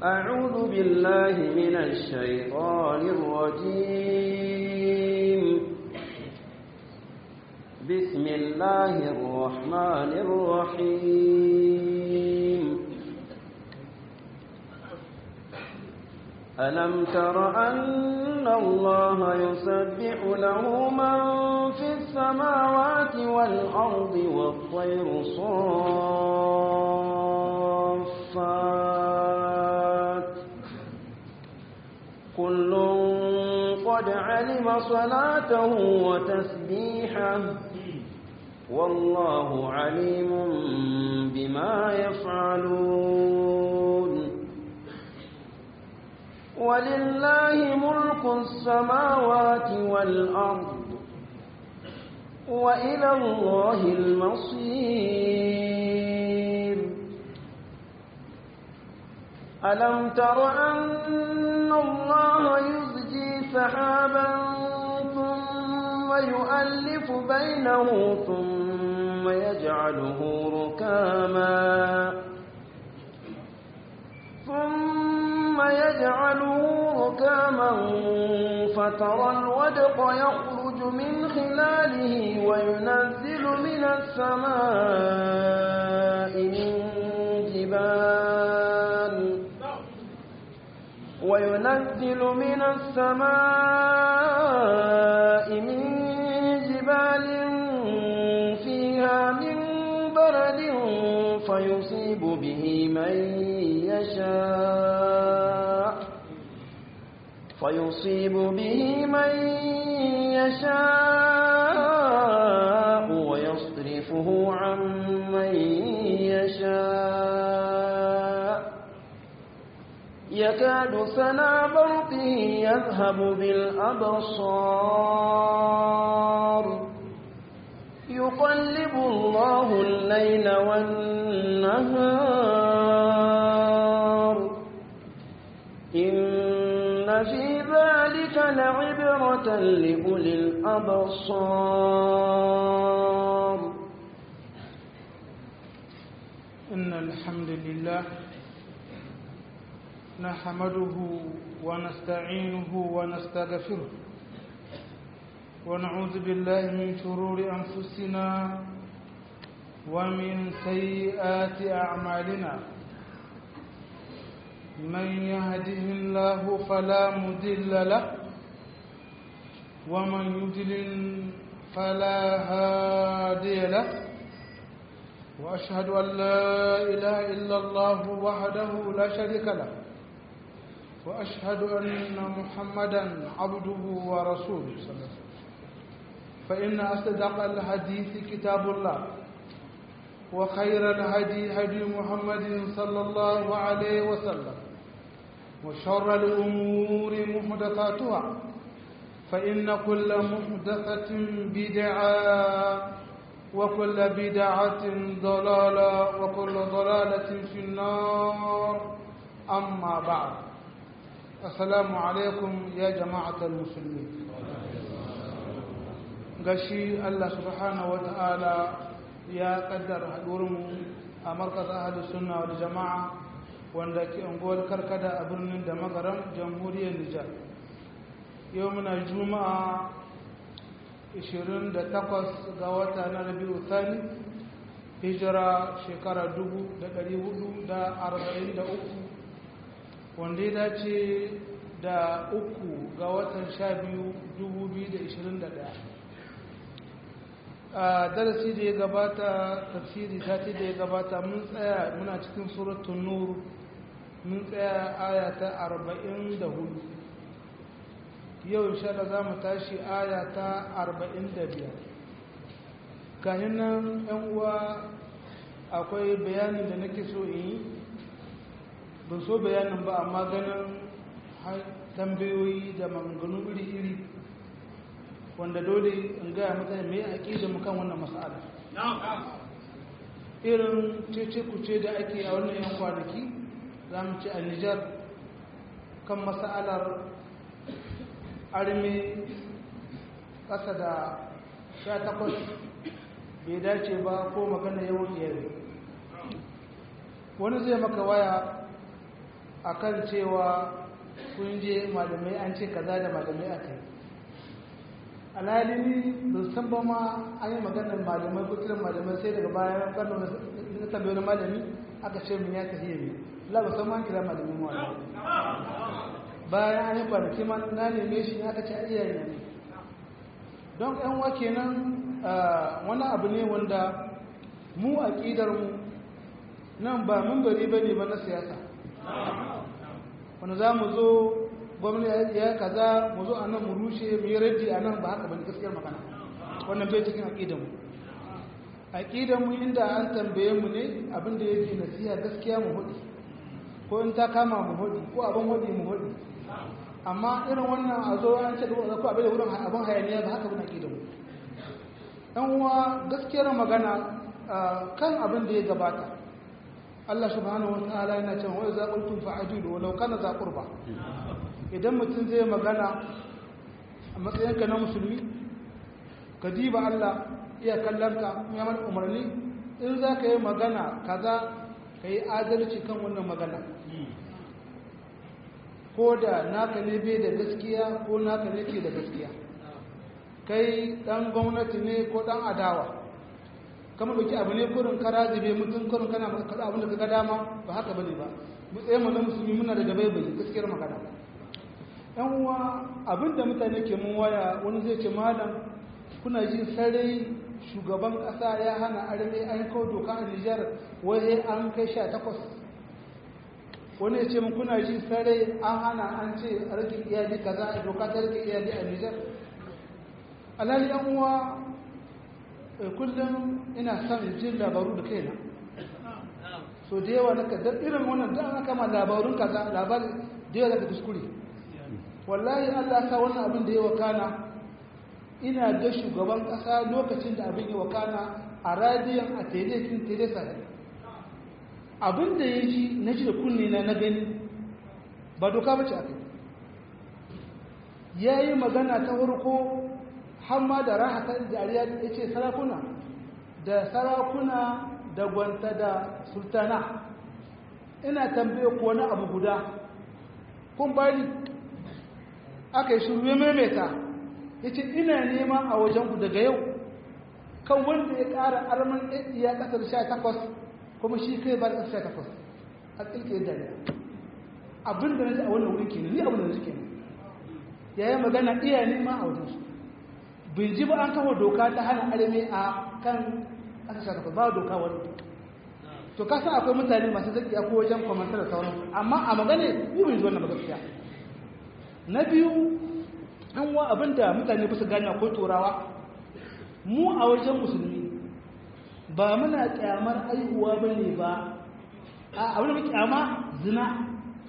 أعوذ بالله من الشيطان الرجيم بسم الله الرحمن الرحيم ألم تر أن الله يسبح له من في السماوات والأرض والطير صافات كل قد علم صلاته وتسبيحه والله عليم بما يفعلون ولله ملك السماوات والأرض وإلى الله المصير ألم تر أن الله يزجي سحابا ثم يؤلف بينه ثم يجعله ركاما ثم يجعله ركاما فترى الودق يخرج من خلاله وينزل من السماء من جبال وينزل من السماء من جبال فيها من برد فيصيب به من يشاء فيصيب به من يشاء ويصرفه عن من يشاء يكاد سنا برقه يذهب بالأبصار يقلب الله الليل والنهار إن في ذلك لعبرة لأولي الأبصار إن الحمد لله نحمده ونستعينه ونستغفره ونعوذ بالله من شرور أنفسنا ومن سيئات أعمالنا من يهده الله فلا مضل له ومن يضلل فلا هادي له وأشهد أن لا إله إلا الله وحده لا شريك له وأشهد أن محمدا عبده ورسوله صلى الله عليه وسلم فإن أصدق الحديث كتاب الله وخير الهدي هدي محمد صلى الله عليه وسلم وشر الأمور محدثاتها فإن كل محدثة بدعة وكل بدعة ضلالة وكل ضلالة في النار أما بعد السلام عليكم يا جماعة المسلمين gashi Allah subhanahu wa ta'ala ya kaddara haɗuwarmu a markaz ahadu sunna wal jama'a wanda ke unguwar karkada a birnin da magaram jamhuriyar Nijar yau muna juma'a 28 ga wata na rabi'u thani hijira shekara 1443 wanda ya dace da uku ga watan 12 2021 a darasi da ya gabata tafsiri sati da ya gabata mun tsaya muna cikin suratun nur mun tsaya aya ta 44 yau insha Allah za mu tashi aya ta 45 kanin nan yan uwa akwai bayanin da nake so in yi ban so bayanin ba amma ganin tambayoyi da maganganu iri-iri wanda dole in gaya mutane mai aƙida mu kan wannan mas'ala irin cece kuce da ake a wannan yan kwanaki za mu ci a nijar kan mas'alar armi ƙasa da sha takwas bai dace ba ko magana yawan iyali wani zai maka waya akan cewa kun je malamai an ce kaza da malamai aka yi alhali ni ban san ba ma an yi maganar malamai ko kiran malamai sai daga bayan kano na tambayi malami aka ce min ya tafiye ne la ba san ma kira malamin mu bayan an yi kwanaki ma na neme shi aka ce iyaye ne don yan wa kenan wani abu ne wanda mu aqidar mu nan ba mun bari bane ba na siyasa wanda za mu zo gwamnati ya kaza mu zo a nan mu rushe mu yi raddi a nan ba haka bane gaskiyar magana wannan bai cikin aqidar mu aqidar mu inda an tambaye mu ne abin da yake nasiha gaskiya mu hudi ko in ta kama mu hudi ko abin hudi mu hudi amma irin wannan a zo an ce ko abin da wurin abin hayaniya ba haka bane aqidar mu dan uwa gaskiyar magana kan abin da ya gabata Allah subhanahu wa ta'ala yana cewa wa za qultum fa'dilu walau kana za qurba idan mutum zai magana a matsayinka na musulmi ka diba Allah iya kallonka ya mana umarni in za ka yi magana kaza ka yi adalci kan wannan magana ko da naka ne bai da gaskiya ko naka ne ke da gaskiya kai dan gwamnati ne ko dan adawa kama dauki abu ne kurin kara zube mutum kurin kana maka abin da ka ga dama ba haka bane ba mu tsaye mu na musulmi muna da gabai bai gaskiyar magana yan uwa abinda mutane ke mun waya wani zai ce malam kuna ji sarai shugaban kasa ya hana arme an kawo doka a Nijar wai an kai sha takwas wani ya ce mun kuna ji sarai an hana an ce a rage iyali kaza a doka ta rage iyali a Nijar alhali yan uwa kullum ina son jin labaru da kaina so da yawa naka da irin wannan da aka kama labarun kaza labari da yawa daga kuskure wallahi Allah sa wannan abin da ya wakana ina da shugaban kasa lokacin da abin ya wakana a radiyon a telekin telesa abin da ya ji na ji da kunne na na gani ba doka ba ce aka ya yi magana ta farko hamma da rahatar jariya ya ce sarakuna da sarakuna da gwanta da sultana ina tambaye ko wani abu guda kun bari aka yi shuru ya maimaita ya ce ina nema a wajenku daga yau kan wanda ya ƙara arman ya ƙasar sha takwas kuma shi kai ba da sha takwas a ƙilƙe dariya abin da na ji a wannan wuri kenan ni abin da na ji kenan ya yi magana iya nema a wajensu bin ji ba an kawo doka ta hana arme a kan ƙasar sha takwas ba doka wani to kasa akwai mutane masu zaki ko wajen kwamantar da sauran amma a magana yi bin ji wannan magaskiya na biyu an wa abinda mutane bisa gane ko turawa mu a wajen musulmi ba muna kyamar aihuwa ba ne ba a abin da kyama zina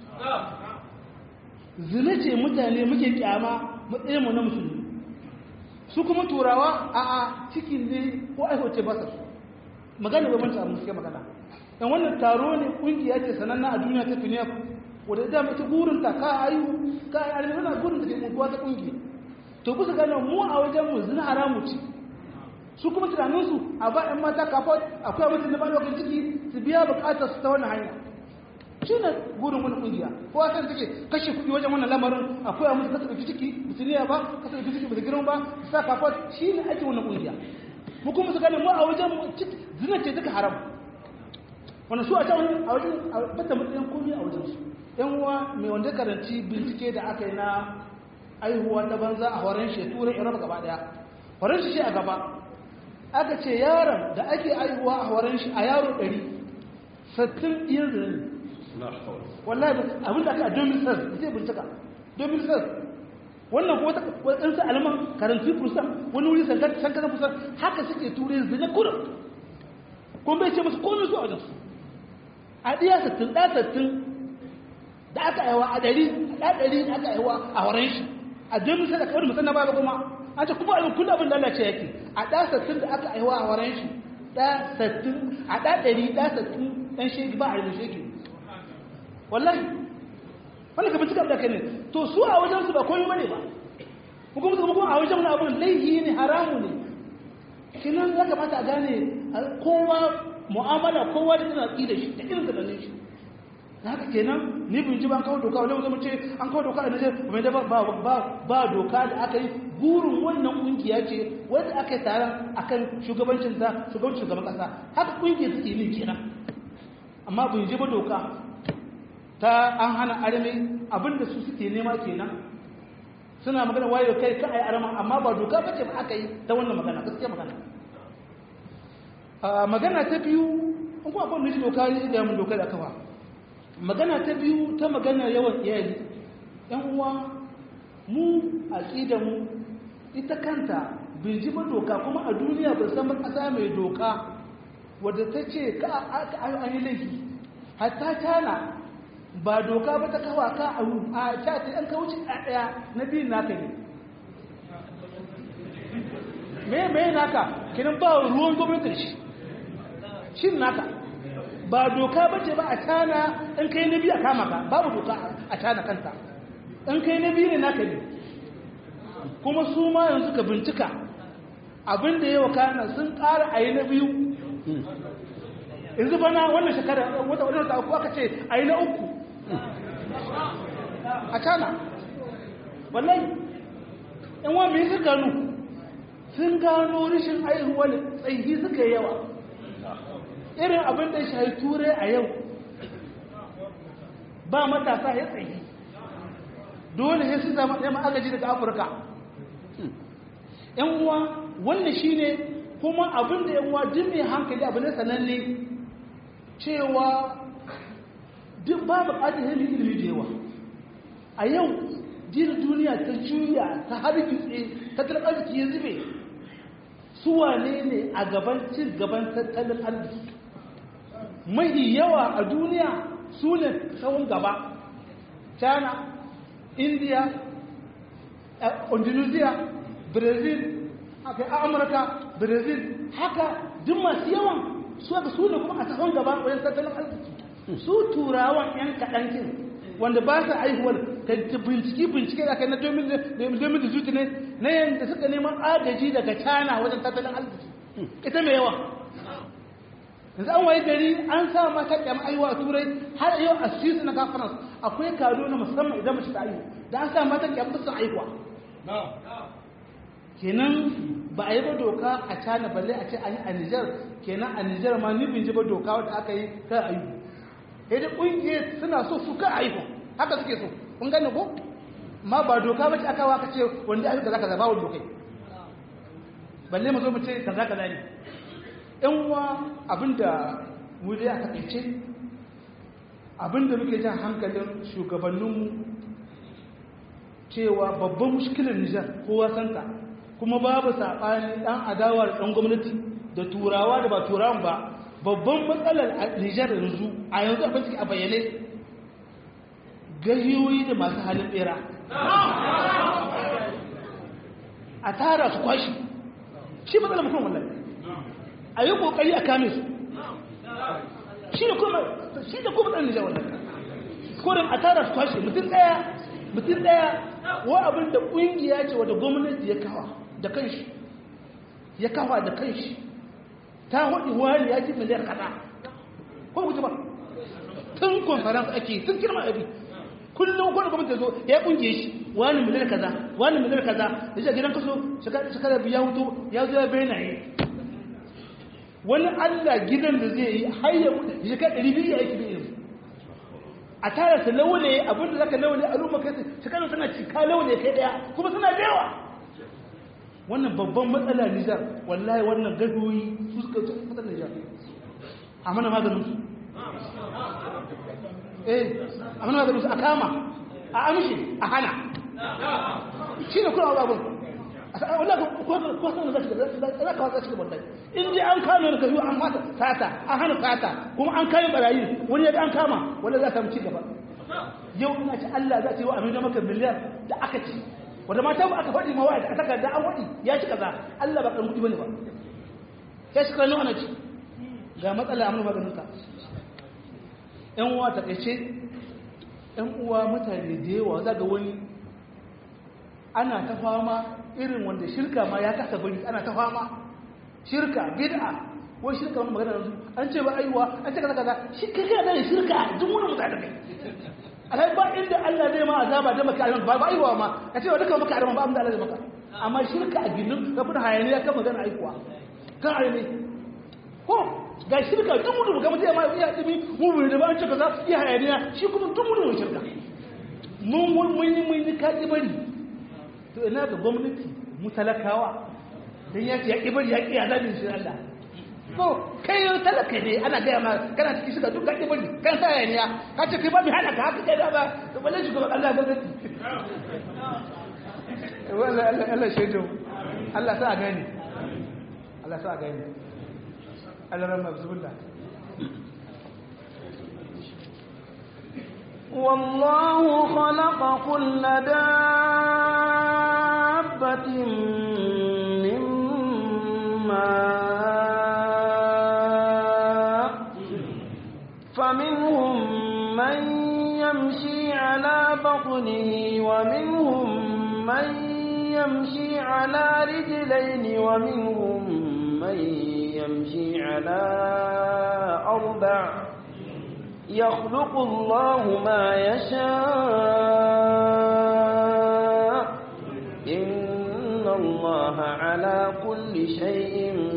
zina ce mutane muke kyama matsayinmu na musulmi su kuma turawa a a cikin ne ko aihoce ba su magana ba manta musuke magana yan wannan taro ne kungiya ce sananna a duniya ta finiya wadda ita mace burinta ka ayu ka yi alimi wana burinta ke mutuwa ta kungiya to kusa gano mu a wajen mu zina haramu ce su kuma tunaninsu a ba ‘yan mata kafa akwai abin da ba lokacin ciki su biya bukatar su ta wannan hanya shi ne burin wani kungiya ko a kan take kashe kuɗi wajen wannan lamarin akwai abin da kasa ɗauki ciki musuliya ba kasa ɗauki ciki ba girma ba su sa kafa shi ne ake wannan kungiya mu kuma su gane mu a wajen zina ce duka haram wani su a can a wajen bata matsayin komi a wajen su yan uwa mai wanda karanci bincike da aka yi na aihuwa ta banza a horon shi turai iraba gaba daya horon shi a gaba aka ce yaron da ake aihuwa a horon shi a yaro ɗari sattin iya zane wallahi abin da aka a domin sas zai bincika domin sas wannan ko waɗansu alaman karanci kusan wani wuri sankanan kusan haka suke turai zane kurin kuma bai ce masu komai su a wajensu a ɗiya sattin ɗa sattin da aka aiwa a ɗari a ɗari da aka aiwa a horon shi a domin sai da kawai musamman ba kuma an ce kuma abin kullum abin da Allah ce yake a ɗa sattin da aka aiwa a horon shi ɗa sattin a ɗa ɗari ɗa sattin ɗan shegi ba a yanzu shegi wallahi wani ka bincika da kai ne to su a wajen su ba komai bane ba kuma kuma kuma a wajen wani abin laihi ne haramu ne kinan ya kamata a gane kowa mu'amala kowa da tana ƙi da shi da irin da shi haka kenan ni bin ji ban kawo doka wani zama ce an kawo doka a Nijar mai da ba doka da aka yi burin wannan kungiya ce wanda aka yi taron akan shugabancin ta shugabancin shugaban kasa haka kungiya suke yin kenan amma bin ji ba doka ta an hana arme abinda su suke nema kenan suna magana wayo kai ka ai arama amma ba doka bace ba aka yi ta wannan magana gaskiya magana magana ta biyu in kuma akwai miji doka ne da mun doka da kafa magana ta biyu ta magana yawan iyali yan uwa mu aqida mu ita kanta bai ji ba doka kuma a duniya ba san kasa mai doka wadda ta ce ka an yi laifi hatta tana ba doka ba ta kawa ka a ta ta yan kawuci a daya na biyun naka ne me me naka kinan ba ruwan gwamnatin shi shin naka ba doka ba ce ba a tana in kai na biyu a kama ka babu doka a tana kanta in kai na biyu ne naka ne kuma su ma yanzu ka bincika abinda yawa kana sun ƙara a yi na biyu yanzu bana wannan shekara wata wadda ta uku aka ce a yi na uku a tana wallahi in wa mai su gano sun gano rashin aihuwar tsayi suka yi yawa irin abin da shi turai a yau ba matasa ya tsayi dole ya su zama ɗaya agaji daga afirka yan uwa wannan shi ne kuma abin da yan uwa duk mai hankali abu ne sananne cewa duk ba buƙatar yin ilimi da yawa a yau jin duniya ta juya ta hargitse tattalin arziki ya zube su wane ne a gaban cin gaban tattalin arziki mahi yawa a duniya su ne tsawon gaba china india indonesia brazil haka amurka brazil haka duk masu yawan su haka su ne kuma a tsawon gaba wajen tattalin arziki su turawan yan kaɗankin wanda ba su aihuwar ka bincike bincike da kai na 2018 ne na yadda suka neman agaji daga china wajen tattalin arziki ita mai yawa yanzu an waye gari an sa mata kyamar aiwa a turai har yau a swiss na conference akwai kado na musamman idan mace ta aihu da an sa mata kyamar sun aihuwa kenan ba a yi ba doka a cana balle a ce an yi a nijar kenan a nijar ma ni bin ji ba doka wadda aka yi kan aihu sai da ƙungiyar suna so su kan aihu haka suke so kun gane ko ma ba doka ba ce aka waka ce wanda aka kaza kaza ba wani dokai balle mu zo mu ce kaza kaza ne yan uwa abinda mu dai aka kaice abinda muke jan hankalin shugabanninmu cewa babban mushkilar Nijar kowa santa kuma babu saɓani ɗan adawa da ɗan gwamnati da turawa da ba turawan ba babban matsalar Nijar yanzu a yanzu abin suke a bayyane gahiyoyi da masu halin ɓera a tara su kwashi shi matsalar mutum wallahi a yi kokari a kame su shi da kuma shi da kuma ɗan nijar wannan kodin a tara su kwashe mutum ɗaya mutum ɗaya wa abin da ƙungiya ce wadda gwamnati ya kawa da kanshi ya kawa da kanshi ta hudu wani ya ji miliyar kaza ko ku ji ba tun conference ake tun kirma abi kullum kwanan gwamnati zo ya kungiye shi wani miliyar kaza wani miliyar kaza da shi a gidan kaso shekara biya hutu ya zo ya benaye wani allah gidan da zai yi har ya mutu shekara ɗari biyu ya aiki biyu a tara su laune abin da zaka laune a rumma kai shekara tana cika laune kai daya kuma suna da yawa wannan babban matsala nijar wallahi wannan gadoyi su suka ce matsalar nijar a mana maganin su eh a mana maganin su a kama a amshi a hana shi ne kuma ababun wallahi ko sanar da za ka wata cikin wallahi in dai an kama da kayu an fata sata an hana sata kuma an kayan barayi wani yadda an kama wanda za samu ci gaba yau ina ci Allah za ta yi wa amina maka miliyar da aka ci wanda mata ba aka faɗi mawa da aka da an waɗi ya ci kaza Allah ba ƙarfi bane ba ya shi kanu ana ci ga matsala amma maganin ka ƴan uwa ta kace ƴan uwa mutane da yawa za ga wani ana ta fama irin wanda shirka ma ya kasa bari ana ta fama shirka bid'a ko shirka wani magana yanzu an ce ba aiwa an ce kaza kaza shi kai kana da shirka duk wani mutane kai alai ba inda Allah zai ma azaba da maka alama ba ba aiwa ma ka ce wa duka maka alama ba amma Allah zai maka amma shirka a gindin ka fita hayaniya kan magana aiwa kan ayyane ko ga shirka duk mutum ga mutum ya ma ya dimi mu bai da ba an ce kaza ya hayaniya shi kuma duk mutum shirka mun mun mun yi mun yi kaji bari to ina ga gwamnati mu talakawa dan ya ce ya ki bari ya ki azabin shi Allah ko kai yau talaka ne ana gaya ma kana cikin shiga duk kake bari kan sa yaniya ka ce kai ba mi hana ka haka kai da ba to balle shi kuma Allah gwamnati wallahi Allah Allah shaidu Allah sa gani Allah sa gani Allah rahma bismillah والله خلق كل دابة من ماء فمنهم من يمشي على بطنه ومنهم من يمشي على رجلين ومنهم من يمشي على أربع يخلق الله ما يشاء إن الله على كل شيء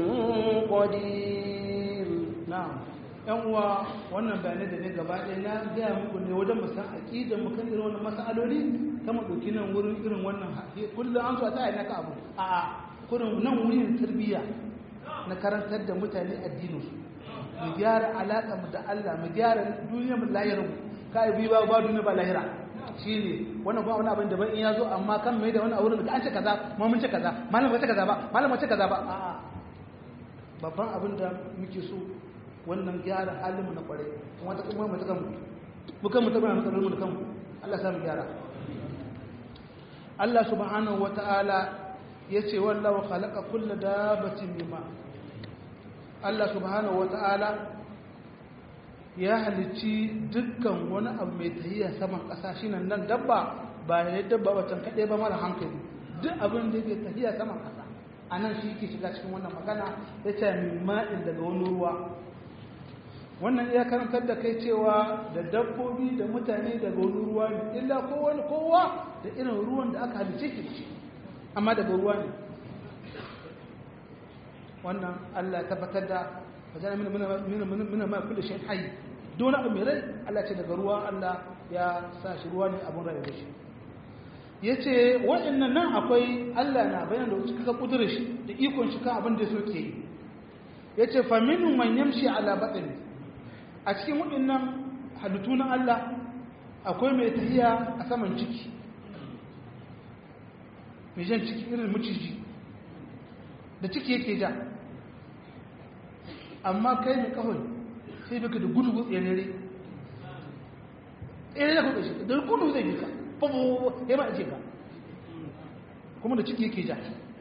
قدير na'am yan uwa wannan bayanai da ne gaba ɗaya na gaya muku ne wajen musan aƙidar mu kan irin wannan mas'aloli ta mu ɗauki nan wurin irin wannan haƙi kullum an so a tsaya naka abu a kurin nan wurin tarbiyya na karantar da mutane addinin su mu gyara alaƙa mu da Allah mu gyara duniya mu lahirin mu kai bi ba ba duniya ba lahira shine wannan kuma wani abin da ban in ya zo amma kan mai da wani a wurin da an ce kaza ma mun ce kaza malam ba ce kaza ba malam ba ce kaza ba a'a babban abin da muke so wannan gyara halinmu na kwarai kuma ta kuma mutu kanmu mukan mutu bana mutu mu da kanmu Allah sa mu gyara Allah subhanahu wata'ala yace wallahu khalaqa kulla dabatin mimma Allah subhanahu wata'ala ya halicci dukkan wani abu mai tahiya saman ƙasa shine nan dabba ba ne dabba wacce kaɗai ba mara hankali duk abin da yake tahiya saman ƙasa a nan shi ke shiga cikin wannan magana ya ce min ma'in daga wani ruwa wannan iya karantar da kai cewa da dabbobi da mutane daga wani ruwa ne illa kowane kowa da irin ruwan da aka halice ki da shi amma daga ruwa ne wannan allah tabbatar da wajen mina ma kulle shi hayi don abu mai rai allah ce daga ruwa allah ya sa shi ruwa ne abin rai da shi ya ce waɗannan nan akwai Allah na bayan da wuce kaka ƙudurar shi da ikon shi kan abin da so ke yi ya ce faminu man yamshi ala baɗin a cikin waɗannan halittu na Allah akwai mai tahiya a saman ciki mai jan ciki irin maciji da ciki yake ja amma kai mai kawai sai baka da gudu tsere tsere da kuɗa shi da gudu zai yi ka babu ya ma ce ka kuma da ciki yake ja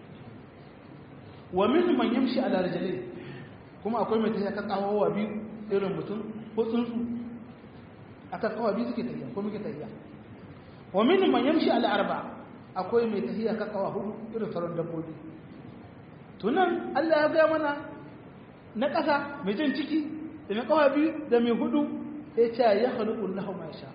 wa min man yamshi ala rijlin kuma akwai mai tafiya kan kawawa biyu irin mutum ko tsuntsu akan kawawa biyu suke tafiya ko muke tafiya wa min man yamshi ala arba akwai mai tafiya kan kawawa hudu irin sauran dabbobi tunan Allah ya ga mana na ƙasa mai jan ciki da mai kawawa biyu da mai hudu sai ce ya khaliqu lahu ma sha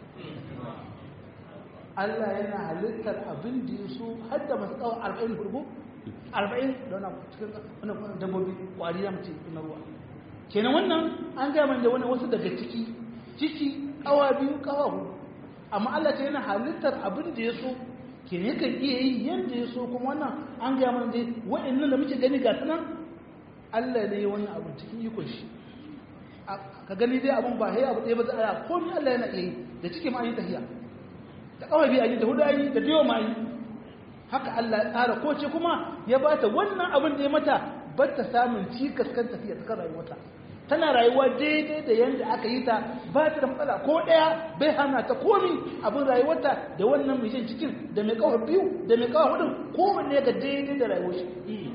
Allah yana halittar abin da ya so har da masu kawo arba'in hurgu arba'in da wani cikin wani dabbobi kwari ya mace na ruwa kenan wannan an gaya da wani wasu daga ciki ciki kawa biyu kawa hudu amma Allah ce yana halittar abin da ya so kenan yakan iya yi yadda ya so kuma wannan an gaya mana dai wa'annan da muke gani ga sunan Allah ne wannan abin cikin ikon shi ka gani dai abin ba sai abu ɗaya ba za a komai Allah yana iya yi da ciki ma an yi tafiya da kawai biyu a yi da hudu a yi da biyo ma yi haka Allah ya tsara ko ce kuma ya ba ta wannan abin da ya mata ba ta samun cikas kan tafiya ta kan rayuwata tana rayuwa daidai da yadda aka yi ta ba ta da matsala ko ɗaya bai hana ta komi abin rayuwarta da wannan mai shan cikin da mai kawai biyu da mai kawai hudun kowanne ga daidai da rayuwar shi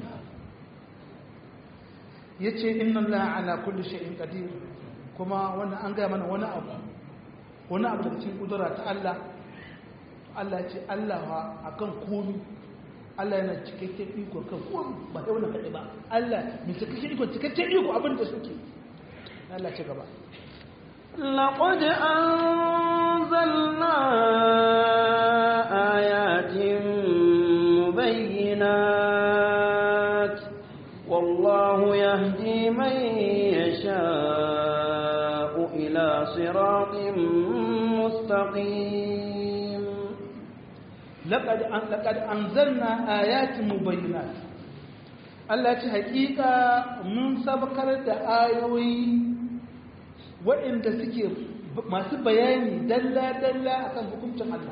ya ce inna Allah ala kulli shay'in qadir kuma wannan an gaya mana wani abu wani abu da cikin kudura ta Allah Allah ce Allah a kan komi Allah yana cikakken iko kan kowa ba sai wannan kaɗai ba Allah mai cikakken iko cikakken iko abin da suke Allah ci gaba لقد أنزلنا آيات مبينات والله يهدي من يشاء إلى صراط مستقيم لقد لقد أنزلنا آيات مبينات Allah ce hakika mun sabakar da ayoyi waɗanda suke masu bayani dalla-dalla akan hukuncin Allah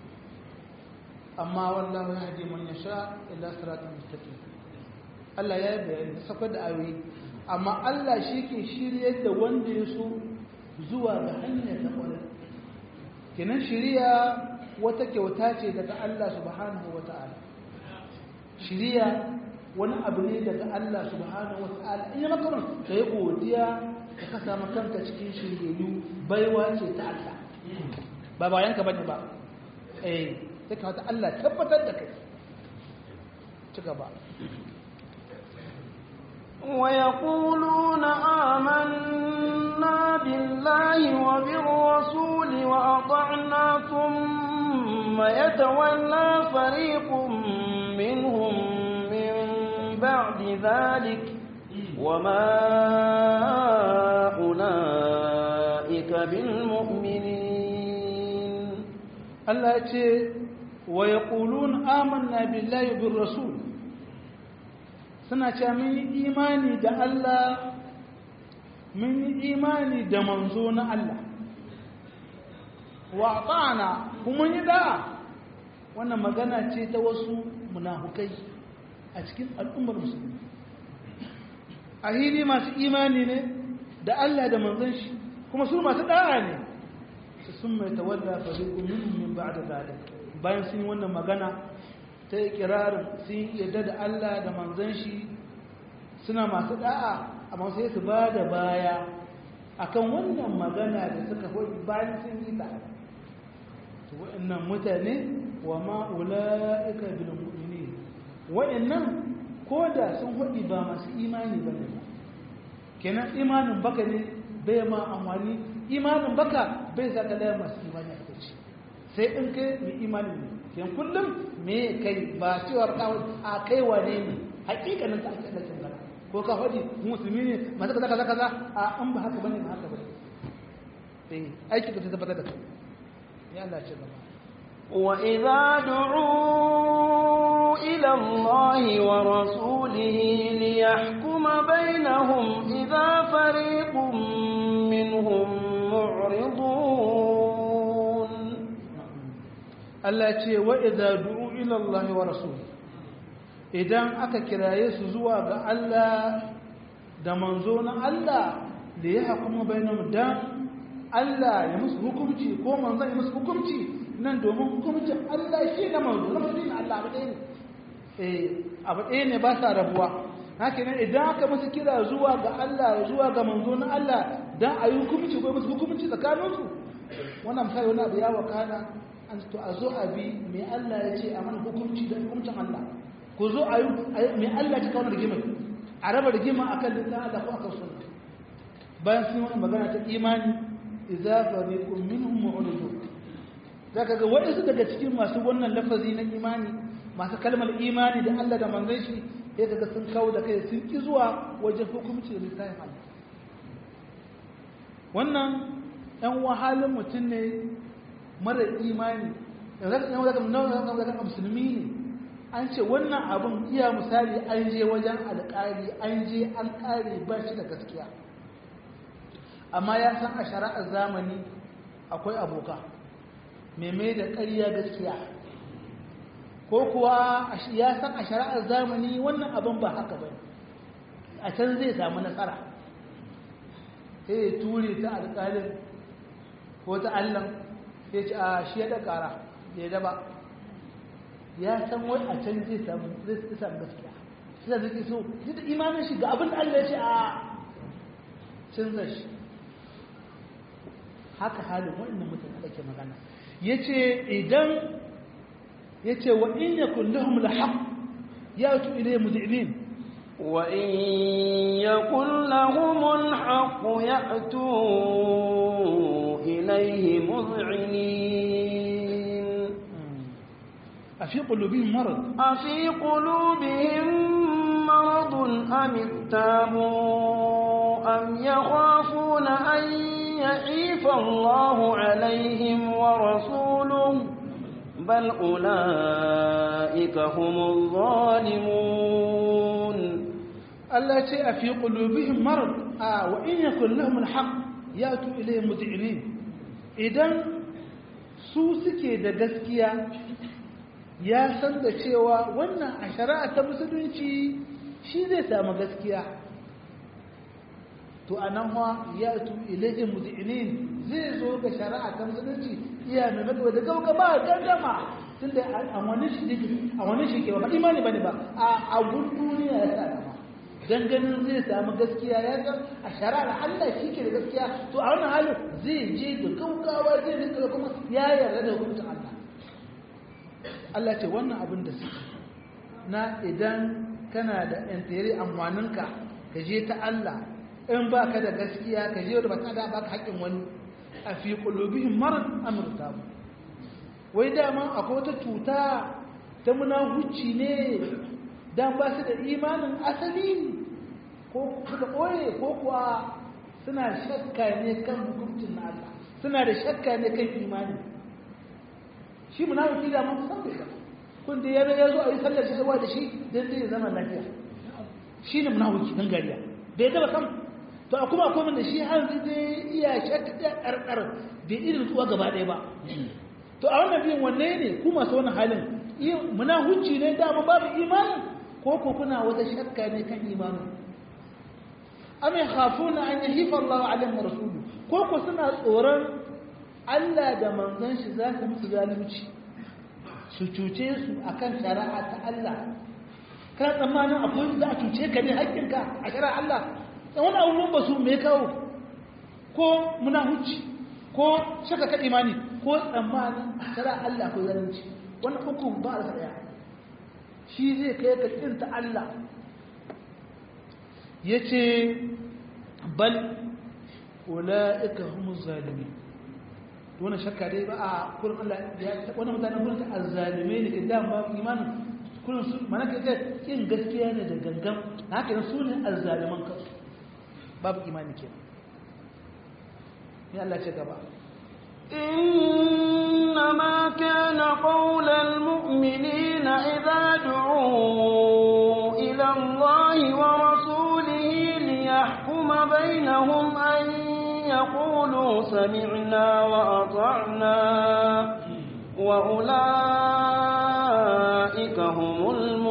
amma wallahu ya haɗe man yasha ila siratul mustaqim Allah ya yi bayani da sakar da ayoyi amma Allah shi ke shiryar da wanda ya so zuwa ga hanyar ta kwarar kenan shiriya wata kyauta ce daga Allah subhanahu wa ta'ala shiriya wani abu ne daga Allah subhanahu wa ta'ala in yi makaron ka yi godiya da ka samu kanka cikin shiryayyu baiwa ce ta Allah ba bayan ka bane ba eh sai ka wata Allah tabbatar da kai ci gaba ويقولون آمنا بالله وبالرسول وأطعنا ثم يتولى فريق منهم من بعد ذلك وما أولئك بالمؤمنين Allah ya ce wa ya ƙulun amanna billahi bin rasul suna ce mun yi imani da Allah mun yi imani da manzo na Allah wa ta'ana kuma yi da'a wannan magana ce ta wasu munafukai a cikin al'ummar musulmi a hili masu imani ne da Allah da manzon shi kuma su masu da'a ne sun mai tawalla fariqu minhum min ba'da zalik bayan sun yi wannan magana ta ikirarin sun yarda da Allah da manzon shi suna masu da'a amma sai su ba da baya akan wannan magana da suka hoyi bayan sun yi ta to wa'annan mutane wa ma ulaika bil mu'minin wa'annan koda sun hoyi ba masu imani bane kenan imanin baka ne bai ma amfani imanin baka bai sa da masu imani a kace sai in kai mai imani ne kenan kullum me kai ba cewa a kai wane ne hakikanin ta ake da magana ko ka faɗi musulmi ne masu kaza kaza kaza a an ba haka bane ba haka bane eh aiki ka tabbatar da kai ya Allah ce gaba وإذا دعوا إلى الله ورسوله ليحكم بينهم إذا فريق منهم معرضون Allah ce wa idza du'u ila Allah wa rasuli idan aka kiraye su zuwa ga Allah da manzo na Allah da ya hukuma bainahum dan Allah ya musu hukunci ko manzo ya musu hukunci nan domin hukuncin Allah shi na manzo na manzo Allah abu ɗaya ne eh abu ɗaya ne ba sa rabuwa haka ne idan aka musu kira zuwa ga Allah zuwa ga manzo na Allah dan a yi hukunci ko musu hukunci tsakaninsu wannan misali wani abu ya wakana an to a zo a bi mai Allah ya ce a mana hukunci da hukuncin Allah ku zo a yi mai Allah ya kawo rigima a raba rigima a kan littafin Allah ko a kan sunna bayan sun wani magana ta imani idza fariqun minhum mu'ridun zaka ga waɗansu daga cikin masu wannan lafazi na imani masu kalmar imani da Allah da manzon shi sai kaga sun kawo da kai sun ki zuwa wajen hukunci da littafin Allah wannan ɗan wahalin mutum ne mara imani yanzu musulmi ne an ce wannan abin iya misali an je wajen alƙari an je an ƙare ba shi da gaskiya amma ya san a shari'ar zamani akwai aboka mai da ƙarya gaskiya ko kuwa ya san a shari'ar zamani wannan abin ba haka ba a can zai samu nasara sai ya ture ta alƙalin ko ta allan ya ce a shi ya da ƙara da ya daba ya san wai a can zai samu gaskiya shi da zai so shi da imanin shi ga abin da allah ya ce a canza shi haka halin waɗannan mutane da ke magana ya ce idan ya ce wa in ya kullum laham ya'tu ilayhi mud'inin وإن يكن لهم الحق يأتوا إليه مذعنين أفي قلوبهم مرض أفي قلوبهم مرض أم ارتابوا أم يخافون أن يحيف الله عليهم ورسوله بل أولئك هم الظالمون Allah ce a fi ƙulubihim marar a wa in yakun lahum alhaq ya tu ilayhi mud'inin idan su suke da gaskiya ya san da cewa wannan a shari'a ta musulunci shi zai samu gaskiya to anan wa ya tu ilayhi mud'inin zai zo ga shari'a ta musulunci iya mai maka da gauka ba gardama tunda a wani shi a wani shi ke ba imani bane ba a abun duniya ya sa dama dan ganin zai samu gaskiya ya san a shari'ar Allah shi ke da gaskiya to a wannan halin zai je da gaugawa zai rinka kuma ya yarda da hukuncin Allah Allah ce wannan abin da suke na idan kana da yantere amfaninka ka je ta Allah in ba ka da gaskiya ka je da ba ta da baka haƙƙin wani a fi qulubihim marad amurta wai dama akwai wata cuta ta munafuci ne dan ba su da imanin asali ko suka ɓoye ko kuwa suna shakka ne kan hukuncin na Allah suna da shakka ne kan imani shi munafiki da mun san bai kun da ya ya zo a yi sallar shi da shi dan zai zama lafiya shi ne munafiki dan gariya bai taba san to a kuma akwai da shi har zai iya shakka da karkar bai irin tsuwa gaba ɗaya ba to a wannan biyun wanne ne ku masu wannan halin munafici ne dama babu imani ko ko kuna wata shakka ne kan imanin am yakhafuna an yahifa Allah alaihim wa rasuluhu ko ko suna tsoron Allah da manzon shi za su musu zalunci su cuce su akan shari'a ta Allah kana tsammanin akwai za a cuce ka ne haƙƙinka a shari'a Allah dan wani abubuwan ba su me kawo ko munahuci ko shaka ka imani ko tsammanin shari'a Allah ko zalunci wannan uku ba da daya shi zai kai ka tsinta Allah ya ce bal ula'ika humu zalimi wani shakka dai ba a kurin Allah ya wani mutanen kurin ta azzalime ne ke dama ba imanin kurin su mana ka ce kin gaskiya ne da gangan na haka yana su ne azzaliman kansu babu imani ke ne Allah ce gaba إنما كان قول المؤمنين إذا دعوا إلى الله ورسوله ليحكم بينهم أن يقولوا سمعنا وأطعنا وأولئك هم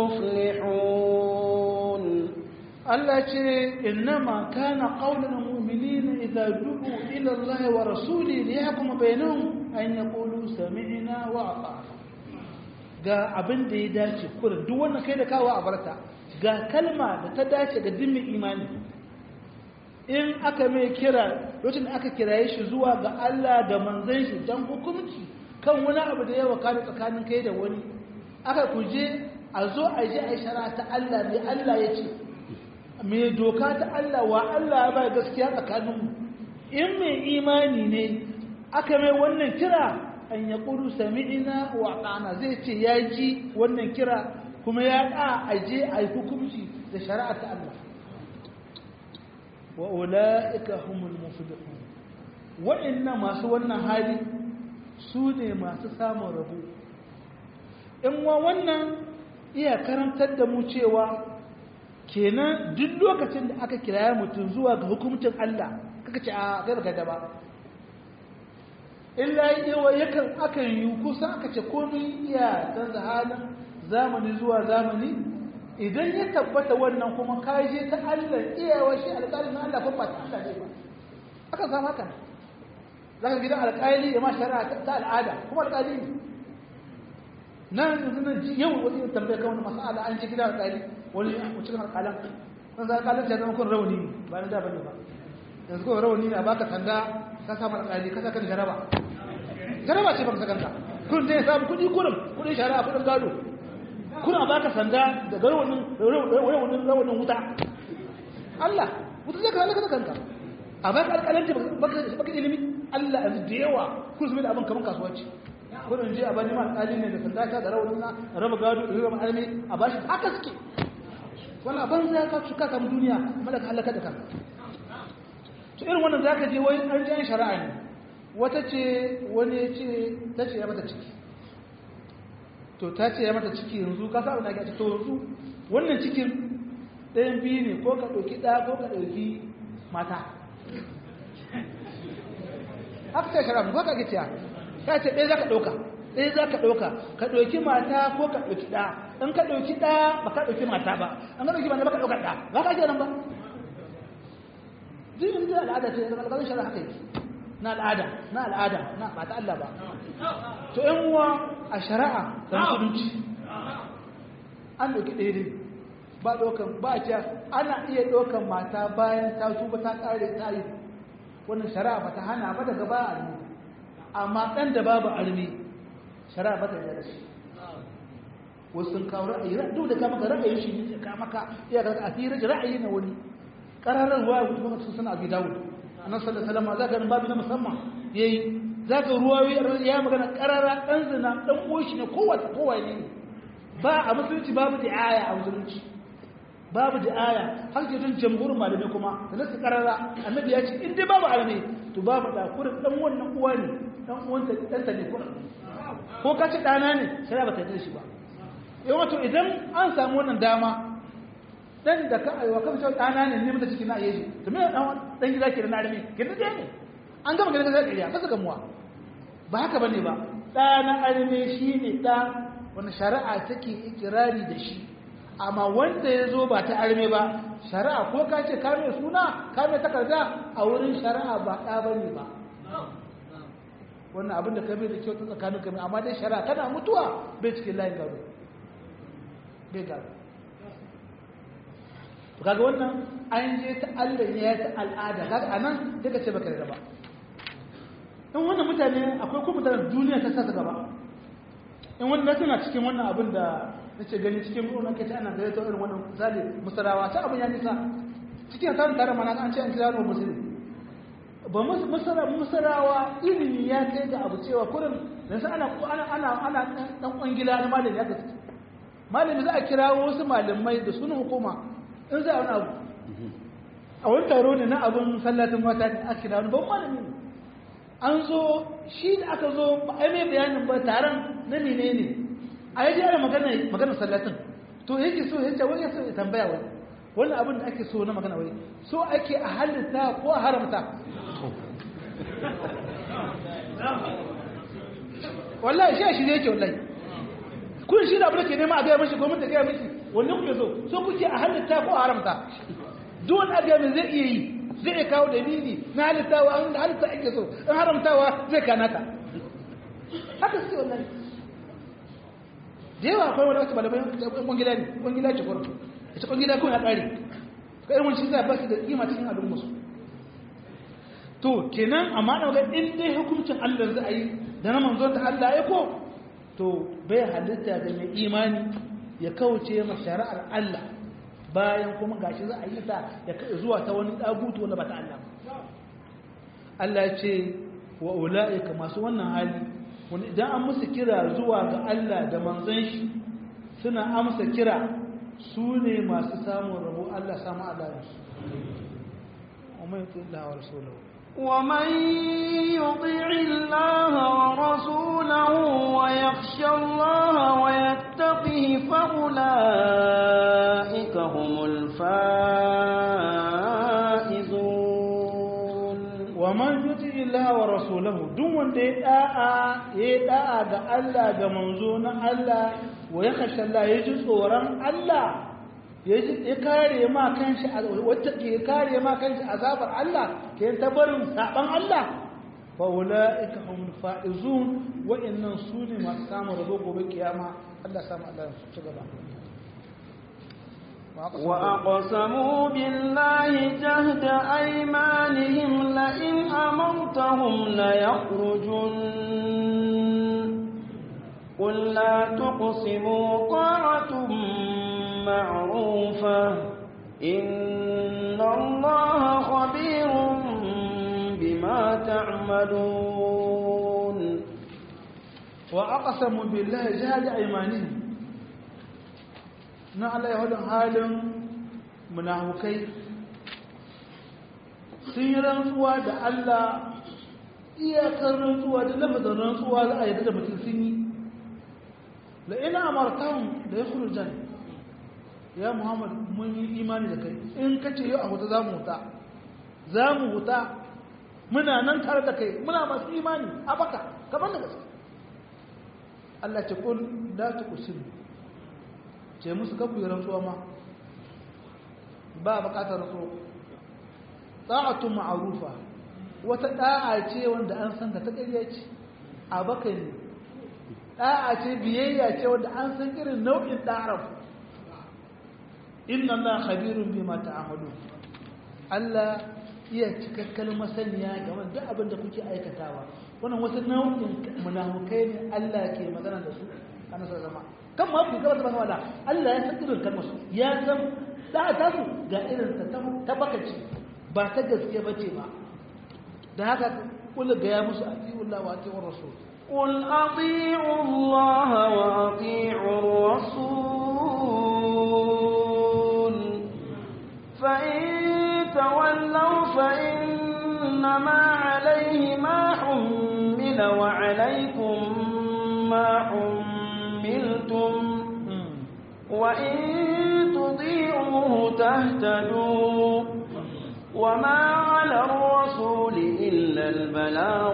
المفلحون التي إنما كان قول المؤمنين إذا دعوا إلى الله ورسوله ليحكم بينهم أن يقولوا سمعنا وأطعنا ga abin da ya dace kurin duk wannan kai da kawo a barta ga kalma da ta dace ga dimmin imani in aka mai kira lokacin da aka kiraye shi zuwa ga Allah da manzon shi dan hukunci kan wani abu da ya wakana tsakanin kai da wani aka kuje a zo a ji a shara ta Allah mai Allah ya ce mai doka ta Allah wa Allah ya ba gaskiya tsakaninmu in mai imani ne aka mai wannan kira an ya ƙuru sami'ina wa ɗana zai ce ya ji wannan kira kuma ya ɗa a je a yi hukunci da shari'a ta Allah wa ula'ika humul muflihun wa'annan masu wannan hali su ne masu samun rabu in wa wannan iya karantar da mu cewa kenan duk lokacin da aka kiraya mutum zuwa ga hukumcin Allah kaka ce a garga da ba illa yawa yakan akan yi kusa aka ce komai iya canza halin zamani zuwa zamani idan ya tabbata wannan kuma kaje ta Allah iyawa shi alƙalin na Allah kuma ta Allah ne ba aka samu haka za ka gidan alƙali ya ma shari'a ta al'ada kuma alƙali ne nan yanzu nan yau wani tambaya kan wani masala an ji gidan alƙali wani cikin alƙalan ɗan za alƙalin ya zama kun rauni ba na da bane ba yanzu kun rauni ne a baka sanda ka samu alƙali ka saka jaraba jaraba ce baka sakanta kun zai samu kuɗi kurum kuɗin shari'a kuɗin gado kuna baka sanda da garwanin rawanin rawanin wuta Allah wuta zai ka halaka da kanka a baka alƙalanci baka ilimi Allah yanzu da yawa kun zama da abin kamar kasuwanci kudin je a bani ma alƙali ne da sanda ka da rawanin na raba gado da raba almi a bashi haka suke wala ban za ka suka samu duniya malaka halaka da kanka to irin wannan zaka je wai an ji an shari'a ne wata ce wani ya ce ta ce ya mata ciki to ta ce ya mata ciki yanzu ka sa abin da ake to yanzu wannan cikin ɗayan biyu ne ko ka ɗauki ɗaya ko ka ɗauki mata haka ce shari'a ko ka ke ciya ka ce ɗaya za ka ɗauka ɗaya za ka ɗauka ka ɗauki mata ko ka ɗauki ɗaya in ka ɗauki ɗaya ba ka ɗauki mata ba an ka ɗauki mata ba ka ɗauka ɗaya ba ka ake nan ba jinin da al'ada ce zama alƙalin shari'a haka yake na al'ada na al'ada na ba ta Allah ba to yan uwa a shari'a da musulunci an ɗauki ɗaya dai ba ɗaukan ba a ce ana iya ɗaukan mata bayan ta tuba ta ƙare ta yi wannan shari'a ba ta hana ba daga ba a amma ɗan da babu armi shari'a ba ta yi da shi wasu sun kawo ra'ayi duk da ka maka ra'ayi shi ne ka maka iya ga a fiye ra'ayi na wani ƙararar ruwa ya kuma sun suna abi dawud annabi sallallahu alaihi wasallam zaka babu na musamman yayi zaka ruwa ya magana ƙarara ɗan zina ɗan uwan ne kowa kowa ne ba a musulunci babu di'aya a musulunci babu di'aya har ke tun jamhurin malamai kuma da nasu ƙarara annabi ya ce in dai babu alme to babu da kurin ɗan wannan uwa ne ɗan uwanta ɗanta ne kurin ko ka ce ɗana ne shari'a ba ta yi shi ba yau wato idan an samu wannan dama dan da ka aiwa kan cewa ɗana ne ne mata ciki na ayeji to me dan dan gida ke da na arme ke da ne an gama gidan da kariya kasa gamuwa ba haka bane ba ɗana arme shine ɗa wani shari'a take ikirari da shi amma wanda ya zo ba ta arme ba shari'a ko ka ce ka mai suna ka mai takarda a wurin shari'a ba ɗa bane ba wannan abin da ka bai da kyau ta tsakanin ka amma dai shari'a kana mutuwa bai cikin layin gado bai gado to kaga wannan an je ta Allah ne ya ta al'ada kaga anan daga ce baka da ba in wannan mutane akwai kuma mutanen duniya ta sasa gaba in wannan tana cikin wannan abin da nace gani cikin wannan kace ana gare ta irin wannan misali musarawa ta abin ya nisa cikin tarin tare mana an ce an kira mu musulmi ba musara musarawa ilimi ya kai ga abu cewa kurin dan ana ana ana ana dan kwangila na malami ya gaske malami za a kira wasu malamai da sunan hukuma in za a wani abu a wani taro ne na abin sallatin mata ne aka kira wani ban malami ne an zo shi da aka zo ba a mai bayanin ba taron na mene ne a yaji ana magana magana sallatin to yake so ya ce wani ya so ya tambaya wani wani abin da ake so na magana wai so ake a halitta ko a haramta wallahi shi a shirye yake wallahi kun shi da abin da ke nema a gaya mashi gwamnati gaya mashi wanne kuke so so kuke a halitta ko a haramta duk wani abu mai zai iya yi zai iya kawo dalili na halittawa an da halitta ake so in haramtawa zai kana ta haka suke wannan da yawa akwai wani wasu malamai kwangila ne kwangila ce kwarto ita kwangila kuma ya ƙare ka irin wani zai ba su da kima cikin al'umma su to kenan amma da ga in dai hukuncin Allah za a yi da na manzon ta Allah ya ko to bai halitta da mai imani ya kauce ma shari'ar Allah bayan kuma gashi za a yi ta ya zuwa ta wani dagutu wanda ba ta Allah Allah ya ce wa ula'ika masu wannan hali wani idan an musu kira zuwa ga Allah da manzon shi suna amsa kira su ne masu samun rabo Allah samu Allah su ومن يطع الله ورسوله ومن يطع الله ورسوله ويخشى الله ويتقه فأولئك هم الفائزون ومن يطع الله ورسوله دون wanda ya da'a ya da'a ga Allah ga manzo na Allah wa yakhsha Allah ya ji tsoron Allah ya kare ma kanshi wacce ke kare ma kanshi azabar Allah ke tabarin saban Allah fa ulaika hum faizun wa innan sune masu samun rabo gobe kiyama Allah samu Allah su ci gaba وأقسموا بالله جهد أيمانهم لئن أمرتهم ليخرجن قل لا تقسموا طاعة معروفة إن الله خبير بما تعملون وأقسموا بالله جهد أيمانهم na Allah ya wadin halin munafukai sun yi rantsuwa da Allah iyakar rantsuwa da lafazin rantsuwa za a yi da mutum sun yi la'ina amartan da ya jan ya muhammad mun yi imani da kai in ka ce yau a huta za mu huta za mu huta muna nan tare da kai muna masu imani a baka kamar da gaske Allah ce kul da ta kusin ce musu kafu yi rantsuwa ma ba bukatar rantsuwa ta'atu ma'arufa wata da'a ce wanda an san ka ta ƙarya ce a baka ne da'a ce biyayya ce wanda an san irin nau'in da'ar inna Allah khabirun bima ta'malun Allah iya cikakken masaniya game da abin da kuke aikatawa wannan wasu nau'in munafukai ne Allah ke magana da su kana sa zama kan ma ku gaba da wala Allah ya san irin kalmar su ya san da'a ta su ga irin ta ta bakaci ba ta gaske bace ba da haka kula ga ya musu atiullah wa atiur rasul قل أطيعوا الله وأطيعوا الرسول فإن تولوا فإنما عليه ما حمل وعليكم ما حملتم وإن تطيعوه تهتدوا وما على الرسول إلا البلاغ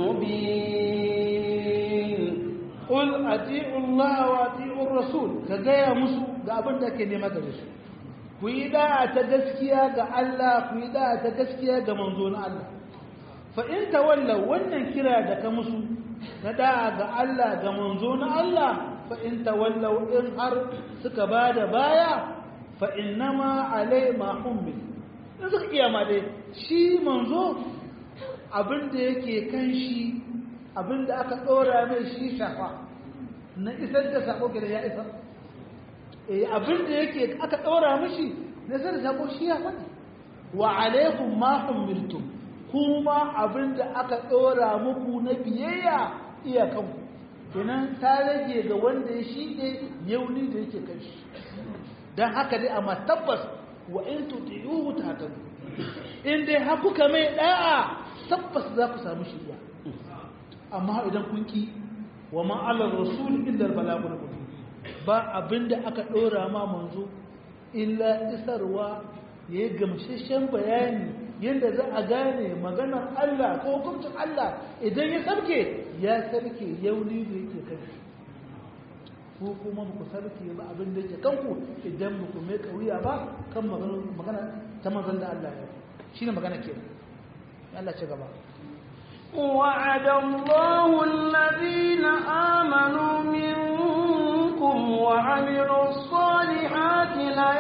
المبين قل أطيعوا الله وأطيعوا الرسول كجاية مسو ga abin da ke nema gare su ku yi da'a ta gaskiya ga Allah ku yi da'a ta gaskiya ga manzo na Allah fa in tawalla wannan kira da ka musu na da'a ga Allah ga manzo na Allah fa in tawalla in har suka bada baya fa innama alai ma hummil in suka iya ma dai shi manzo abin da yake kan shi abin da aka ɗora mai shi shafa na isar da sako gida ya isa abin da yake aka ɗora mishi na isar da sako shi ya faɗi wa alaikum ma umirtum kuma abin da aka ɗora muku na biyayya iyakanku kenan ta rage ga wanda ya shi ne yauni da yake kan shi don haka dai amma tabbas wa in tuti'uhu tahtadu in dai har kuka mai da'a tabbas za ku samu shiriya amma idan kun ki wa ma ala rasul illa al balagul mubin ba abinda aka dora ma manzo illa isarwa ya gamsheshen bayani yadda za a gane maganar Allah ko hukuncin Allah idan ya sarke ya sarke yauni da yake kai ko kuma ku sarki ba abin da yake kanku idan ba ku mai kauya ba kan magana ta manzon da Allah ya shine magana ke Allah ce gaba وعد الله الذين آمنوا منكم وعملوا الصالحات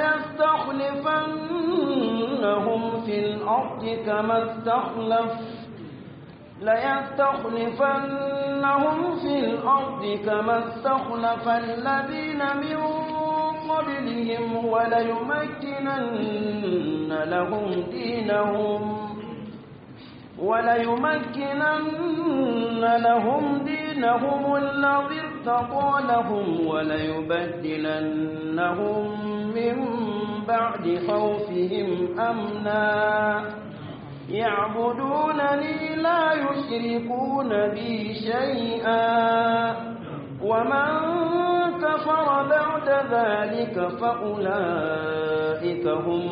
ليستخلفنهم في الأرض كما استخلف ليستخلفنهم في الأرض كما استخلف الذين من قبلهم وليمكنن لهم دينهم وليمكنن لهم دينهم الذي ارتضى لهم وليبدلنهم من بعد خوفهم أمنا يعبدونني لا يشركون بي شيئا ومن كفر بعد ذلك فأولئك هم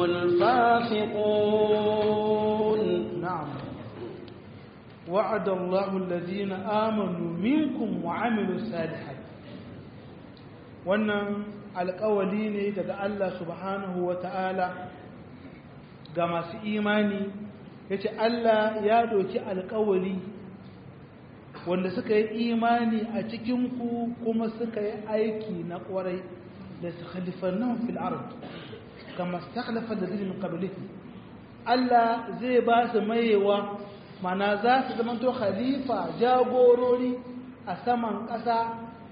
الفاسقون نعم وعد الله الذين آمنوا منكم وعملوا الصالحات wannan alƙawali ne daga Allah subhanahu wa ta'ala ga masu imani ya ce Allah ya doki alƙawali wanda suka yi imani a cikinku kuma suka yi aiki na ƙwarai da su khalifannan fil ard kama stakhlafa da zirin qablihi Allah zai ba su mayewa mana za su zamanto khalifa jagorori a saman ƙasa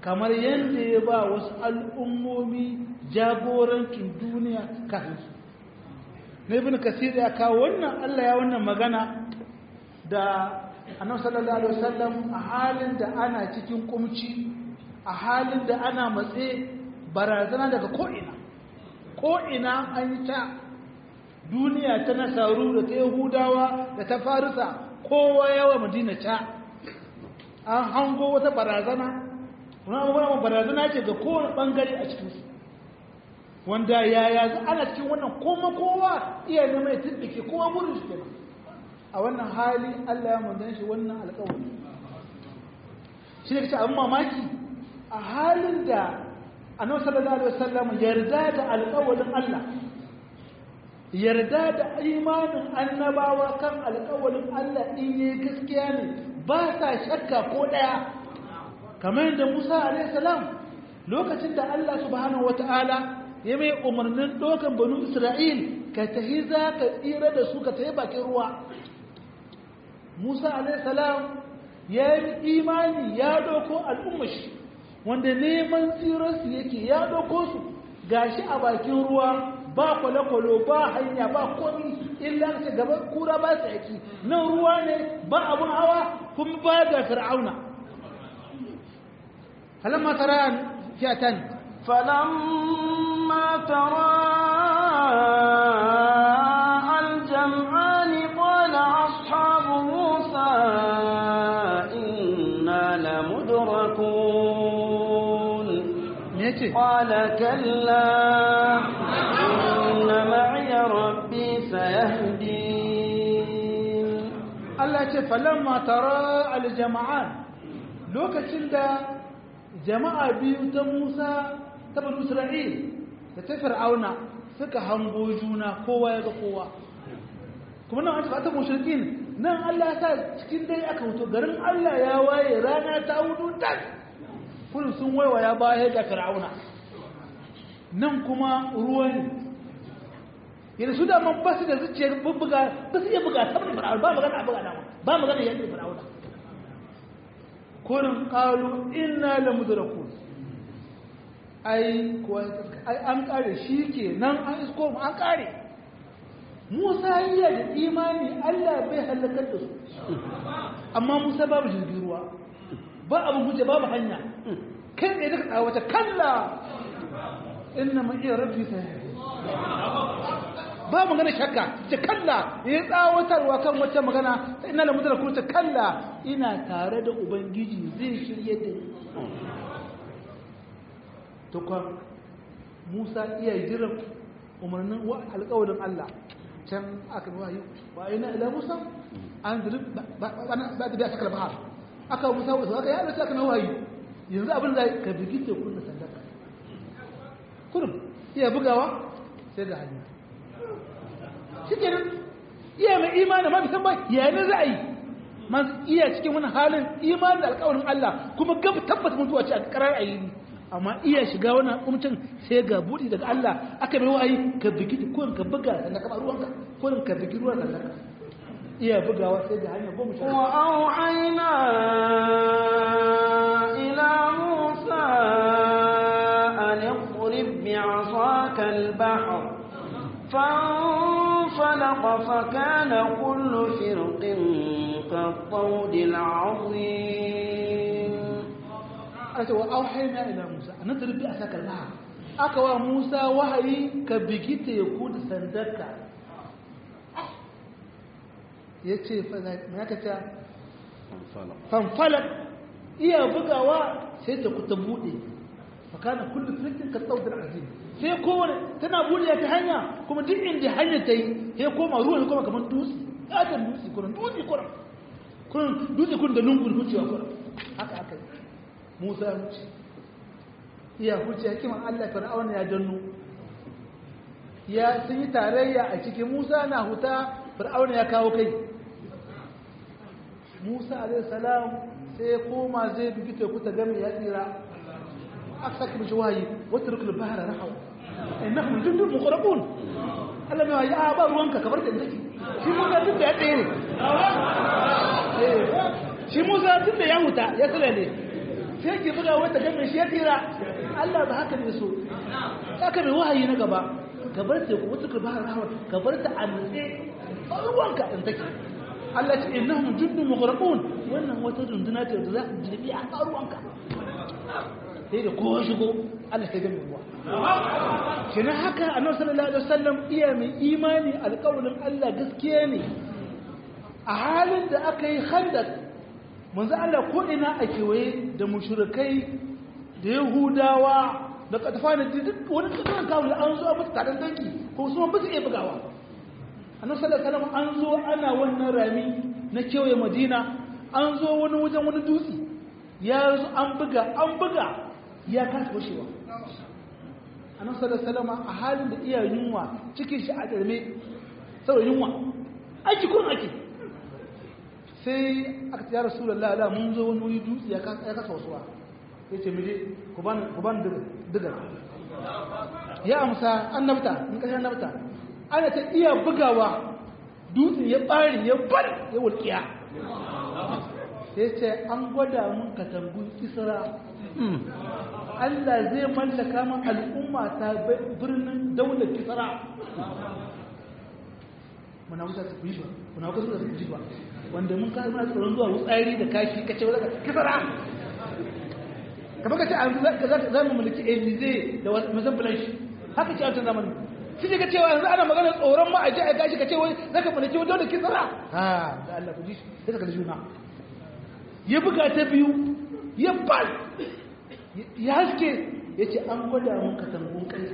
kamar yadda ya ba wasu al'ummomi jagorancin duniya kafin su na ibn kasir ya kawo wannan Allah ya wannan magana da annabi sallallahu alaihi wasallam a halin da ana cikin kumci a halin da ana matse barazana daga ko'ina ko'ina an yi ta duniya ta nasaru da ta yahudawa da ta farisa kowa yawa madina ta an hango wata barazana wani abubuwan barazana ce ga kowane bangare a cikinsu wanda yaya ana cikin wannan koma kowa iya nema ya tuddike kowa burin shi kenan a wannan hali Allah ya manzan shi wannan alƙawari shi ne kace abin mamaki a halin da annabi sallallahu alaihi wasallam yarda da alƙawarin Allah yarda da imanin annabawa kan alƙawarin Allah in yayi gaskiya ne ba sa shakka ko daya kamar yadda Musa alaihi salam lokacin da Allah subhanahu wataala ya mai umarnin dokan banu Isra'il ka tahi za ka tsira da su ka tahi bakin ruwa Musa alaihissalam ya yi imani ya doko al'ummashi wanda neman tsirarsu yake ya doko su gashi a bakin ruwa ba kwale-kwale ba hanya ba komi illa ta gaba kura ba su yaki nan ruwa ne ba abun hawa kuma ba ga fir'auna halamma tara fiyatan فلما ترى الجمعان قال أصحاب موسى إنا لمدركون yace قال كلا إن معي ربي سيهدين Allah ce falamma tara aljama'an lokacin da jama'a biyu ta Musa ta banu Isra'il da ta Fir'auna suka hango juna kowa ya ga kowa kuma nan an ta mushrikin nan Allah ya sa cikin dare aka wuto garin Allah ya waye rana ta hudu tas kullum sun waiwaya baya ga Fir'auna nan kuma ruwa ne yana su da man basu da zuciyar bubbuga ba su iya buga saboda fir'auna ba magana a buga dama ba magana yadda fir'auna kurin qalu inna la mudrakun ai kuwa ai an kare shi ke nan an isko mu an kare Musa iya da imani Allah bai halakar da su amma Musa babu jirgin ruwa ba abin hujja babu hanya kai ne daga tsawata kalla inna ma iya rabbi sai ba magana shakka ce kalla ya tsawatarwa kan wata magana sai ina da mutar kurta kalla ina tare da ubangiji zai shirye da ni to kan Musa iya jiran umarnin wa alƙawarin Allah can aka bi wahayi wa ina ila Musa an zuri ba ba da saka bahar aka Musa wa aka ya Allah aka na wahayi yanzu abin da ka bigi tekun da sandaka kurum iya bugawa sai ga hanya shi kenan iya mai imani ma bisan bai yayin za a yi man iya cikin wani halin imani da alƙawarin Allah kuma gaba tabbata mutuwa ce a karar ayyini amma iya shiga wani umcin sai ga buɗi daga Allah aka mai wa'ayi ka bigi ko ka buga sannan ka ruwanka ko ka bigi ruwan sannan ka iya bugawa sai ga hanya goma sha وأوحينا إلى موسى أن اضرب بعصاك البحر فانفلق فكان كل فرق كالطود العظيم aka wa auhayna ila Musa an nadrib bi asaka al aka wa Musa wahayi ka bigi teku da sandarka yace fa me aka ce fanfalak iya bugawa sai ta kuta bude fa kana kullu fitin ka tsawd azim sai kowane tana bude ta hanya kuma duk inda hanya ta yi sai koma ruwa ne kuma kamar dutse katon dutse kuma dutse kuma kuma dutse kuma da lungun hucewa kuma haka haka Musa ya wuce iya wuce hikiman Allah fir'auna ya danno ya sun yi tarayya a cikin Musa na huta fir'auna ya kawo kai Musa alaihi salam sai ya koma zai bi teku ta game ya tsira aka saka mishi wahayi wata rukul bahara rahaw innahum jundun muqrabun Allah mai wahayi a ba ruwanka kamar da take shi Musa duk da ya tsere shi Musa duk da ya huta ya tsira ne sai ke buga wata gan mai shi ya tsira Allah ba haka ne so haka mai wahayi na gaba ka bar ta ku wata ba rahama ka bar ta a nutse ruwanka in take Allah ce innahum jundun mughraqun wannan wata dunduna ce da za ta jirbi a ruwanka sai da kowa shigo Allah sai gami ruwa kenan haka annabi sallallahu alaihi wasallam iya mai imani alƙawarin Allah gaskiya ne a halin da aka yi khandak manzo Allah ko ina a kewaye da mushrikai da yahudawa da katafani duk wani kasan kawo an zo musu taron danki ko su ba su iya bugawa annabi sallallahu alaihi wasallam an zo ana wannan rami na kewaye Madina an zo wani wajen wani dutse ya zo an buga an buga ya kasa washewa annabi sallallahu alaihi wasallam a halin da iya yunwa cikin shi a darme saboda yunwa aiki kun aiki sai aka ce ya rasulullah ala mun zo wani wuri dutse ya kasa wasuwa ya ce mije ku ban diga ya amsa annabta in kashe annabta ana ta iya bugawa dutse ya bari ya bar ya wulkiya sai ce an gwada mun katangun kisra Allah zai mallaka min al'umma ta birnin daular kisra muna wuta su fi ba muna wuta su fi ba wanda mun kai muna tsoron zuwa wutsari da kashi kace wadda kisra kamar ka ce an za mu mulki elize da mazan blanche haka ce a wancan zamanin shi ne ka cewa yanzu ana magana tsoron ma a ji a gashi ka ce wai za ka mulki wadda da kisra ha da Allah ku ji sai ka kalli juna ya buga ta biyu ya bal ya haske ya ce an gwada mun katangun kai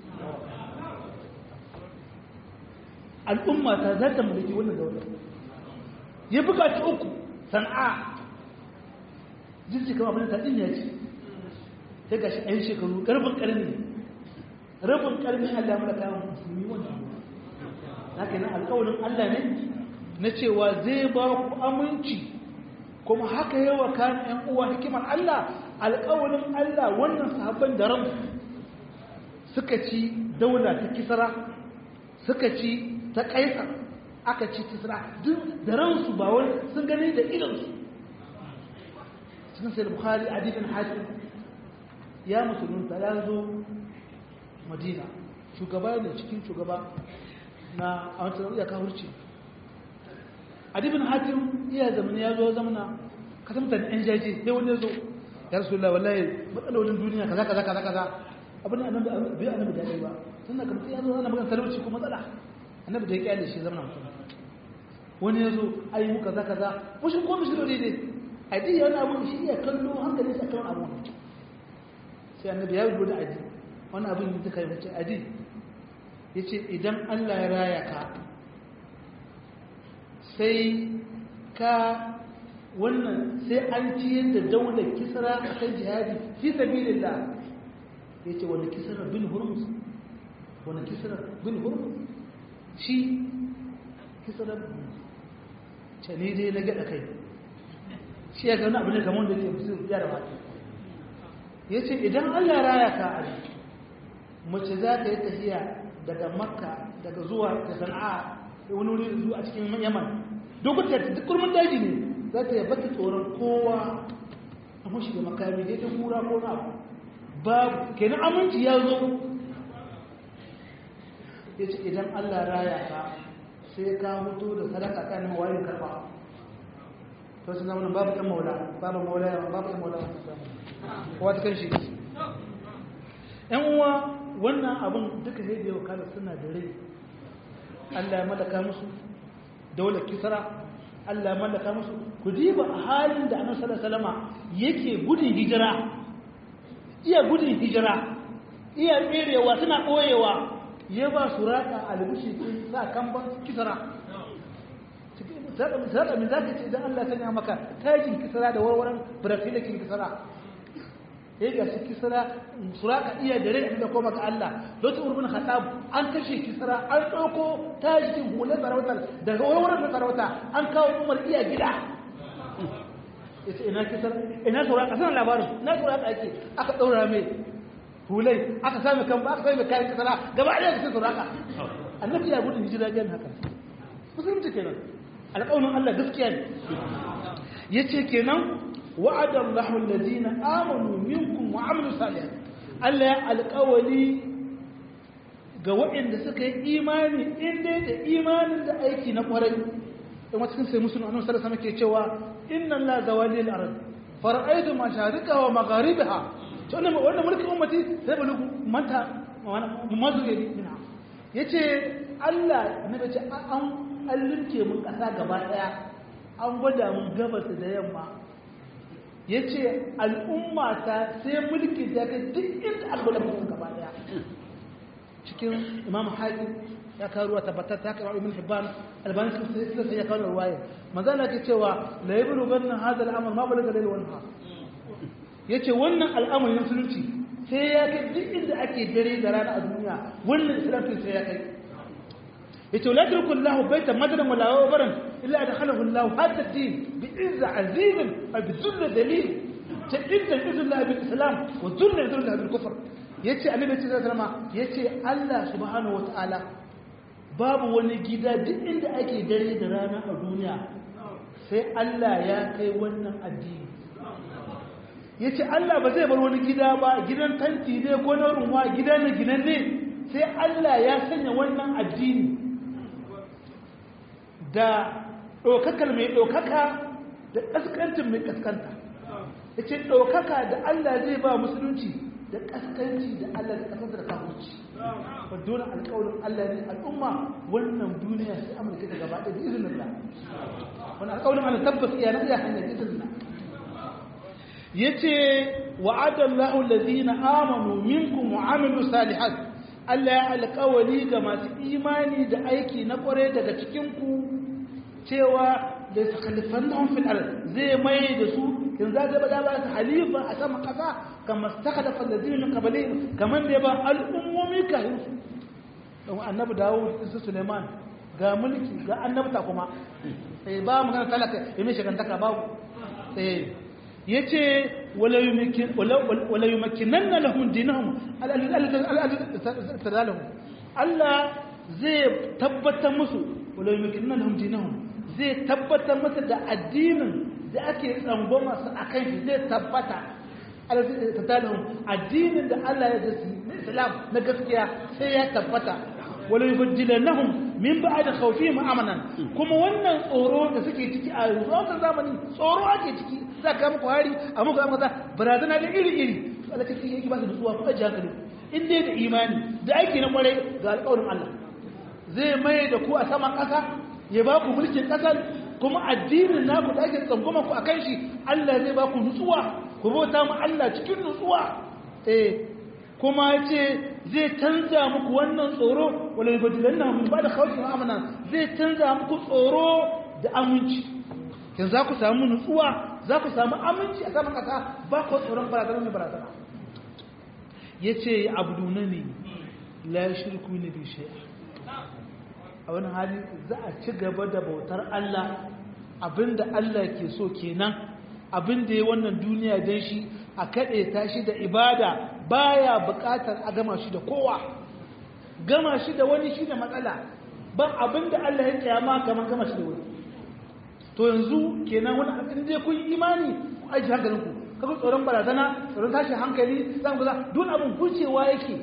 al'umma ta za ta mulki wannan daular ya buga ta uku sana'a jinsi kama abin da taɗin ya ce sai ga shi ɗan shekaru ƙarfin ƙarni rabin ƙarni allah mara kayan musulmi wannan na kenan alƙawarin allah ne na cewa zai ba ku aminci kuma haka yawa kan ‘yan uwa hikimar allah alƙawarin allah wannan sahabban da ran suka ci daula ta kisara suka ci ta kaisar aka ci kisra duk da ransu ba wani sun gani da idansu cikin sai bukhari adibin hatim ya musulunta ya zo madina shugaba ne cikin shugaba na a wancan iya kawurci adibin hatim iya zamani ya zo zamana ka tamta da yan jaji sai wani ya zo ya rasu Allah wallahi matsalolin duniya kaza kaza kaza kaza abin da annabi bai annabi da ba sannan kamar ya zo ana magana talauci ko matsala annabi da ya kyale shi zama mutum wani ya zo ayi muka za kaza mushi ko mushi dole ne adi yana abu shi iya kallo hankali sa kallon abu sai annabi ya rubuta adi wani abin da kai mace adi yace idan Allah ya raya ka sai ka wannan sai an ciyar da daular kisra a kan jihadi fi sabilillah yace wani kisra bin hurmus wani kisra bin hurmus shi kisarar cani dai na gada kai shi ya gani abu ne kamar da ke musu ya da mata ya ce idan allah raya ka a mace za ta yi tafiya daga makka daga zuwa da sana'a da wani wuri zuwa a cikin yaman dokun ta duk kurmin daji ne za ta yi bata tsoron kowa a mashi da makami da ta kura ko na babu kenan aminci ya zo ya ce idan Allah raya ka sai ka mutu da sadaka kan wayin karba to sun zama babu ɗan maula babu maula babu ɗan maula kowa ta kan shi ‘yan uwa wannan abin duka sai da yau kada suna da rai Allah ya mallaka musu daular kisra Allah ya mallaka musu ku diba a halin da annabi sallallahu alaihi wasallama yake gudun hijira iya gudun hijira iya tserewa suna ɓoyewa ya ba su raƙa albishi sa kan ban kisara sadaka min zaka ce idan Allah sanya maka tajin kisara da warwaran brafilakin kisara ya ga shi kisara suraka iya da rai da koma ga Allah lokacin urbin khattab an kashe kisara an ɗauko tajin hular sarautar daga warwaran na sarauta an kawo umar iya gida yace ina kisara ina suraka sanan labarin na suraka ake aka ɗaura mai hulai aka sami kan aka sami kayan kasara gaba ɗaya cikin suraka annabi ya gudun hijira gan haka musulunci kenan alƙawarin Allah gaskiya ne yace kenan wa'ada Allahu alladhina amanu minkum wa amilu salihat Allah ya alƙawali ga waɗanda suka yi imani in dai da imanin da aiki na ƙwarai in wata cikin sai musulun annabi sallallahu alaihi wasallam ke cewa inna Allah zawali al-ard fara'aytu masharika wa magharibaha to wannan wannan mulkin ummati sai bulugu manta mazuri minha yace Allah annabi ce an allinke mun kasa gaba daya an gwada mun gabas da yamma yace al'umma ta sai mulki ta kai duk inda aka gwada mun gaba daya cikin imam hakim ya kawo ruwa tabbatar ta kai ibn hibban albani sun sai ya kawo ruwaya manzo Allah ke cewa la yablu ganna hadha al-amr ma balaga layl wa nahar yace wannan al'amari na musulunci sai ya kai duk inda ake dare da rana a duniya wannan islamin sai ya kai yace la turku Allah baita madaran wala wabaran illa adkhalahu Allah hadha ad-din bi izza aziz wa bi dhull dalil ta idda izza bil islam wa dhull dhull bil kufr yace annabi sallallahu alaihi wasallam yace Allah subhanahu wataala babu wani gida duk inda ake dare da rana a duniya sai Allah ya kai wannan addini yace Allah ba zai bar wani gida ba gidan tanti ne ko na runwa gida na ginan ne sai Allah ya sanya wannan addini da ɗaukakar mai ɗaukaka da ƙasƙancin mai ƙasƙanta yace ɗaukaka da Allah zai ba musulunci da kaskanci da Allah da kasar da kafirci ba dole alƙawarin Allah ne al'umma wannan duniya sai amurka ta gaba ɗaya da izinin Allah wannan alƙawarin Allah tabbas iya nan iya hanyar izinin Allah yace wa'ada Allahu allazina amanu minkum wa amilu salihat Allah ya alƙawari ga masu imani da aiki na ƙware daga cikin ku cewa da sakhalifannahum fil ard zai mai da su in za ta bada ba su halifa a sama kasa kama stakalafa da zinin kabale kamar da ya ba al'ummomi kayan su don annabi dawo su suleiman ga mulki ga annabta kuma sai ba mu gana talaka ya mai shigantaka babu sai ya ce wala yi makinan na lahun dinahun al'adun Allah zai tabbatar musu wala yi makinan na lahun dinahun zai tabbatar masa da addinin da ake tsangoma su a kan shi zai tabbata tattalin addinin da Allah ya zai na islam na gaskiya sai ya tabbata wala yubaddilannahum min ba'd khawfihim amanan kuma wannan tsoro da suke ciki a yanzu wannan zamani tsoro ake ciki za ka muku hari a muku amma barazana da iri iri Allah ta yake ba su nutsuwa ku ajiye hankali in dai da imani da aiki na kwarai ga alƙawarin Allah zai mai da ku a saman ƙasa ya ba ku mulkin ƙasar kuma addinin naku da ake tsangwama ku akan shi Allah zai ba ku nutsuwa ku bauta mu Allah cikin nutsuwa eh kuma yace zai canza muku wannan tsoro wala yubdilanna min ba'da khawfin amana zai canza muku tsoro da aminci kin za ku samu nutsuwa za ku samu aminci a saman kasa ba ku tsoron barazana mai barazana yace abdunani la shirku ni bi shay'a a wani hali za a ci gaba da bautar Allah abinda Allah ke so kenan abinda ya wannan duniya don shi a kaɗe ta shi da ibada baya buƙatar a gama shi da kowa gama shi da wani shi da matsala ba abinda Allah ya kyama kamar gama shi da wani to yanzu kenan wani abin da kun yi imani ku aji hankalinku kaga tsoron barazana tsoron tashin hankali zan ga duk abin hucewa yake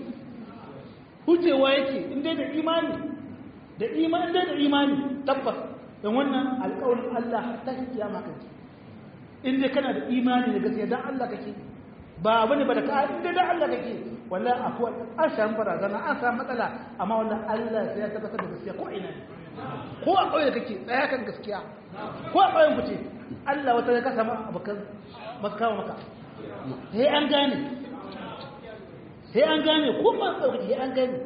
hucewa yake in dai da imani da imani da imani tabbas don wannan alƙawarin Allah ta kiyama kake in dai kana da imani da gaskiya dan Allah kake ba bane ba da ka in dai dan Allah kake wallahi akwai an samu barazana an samu matsala amma wallahi Allah sai ya tabbatar da gaskiya ko ina ko a ƙauye kake tsaya kan gaskiya ko a ƙauyen ku ce Allah wata ya kasa abokan masu kawo maka sai an gane sai an gane ko ma ƙauye sai an gane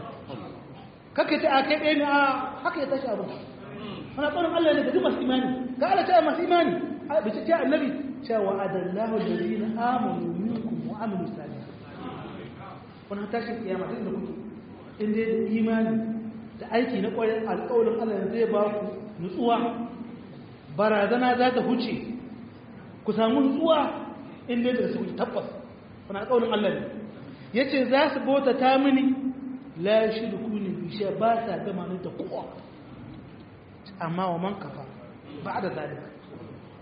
kake ta a kai ɗaya ne a haka ya tashi abu mana tsoron Allah ne ga duk masu imani ga Allah ta masu imani a bice ta annabi cewa adallahu alladhina amanu minkum wa amilu salih wannan tashi kiyama din da kuke in dai da imani da aiki na ƙwarin alƙawarin Allah zai ba ku nutsuwa barazana za ta huce ku samu nutsuwa in dai da su tabbas wannan alƙawarin Allah ne yace za su bauta ta mini la shirku ne bishe ba sa gama ni da kowa amma wa man kafa ba da zalika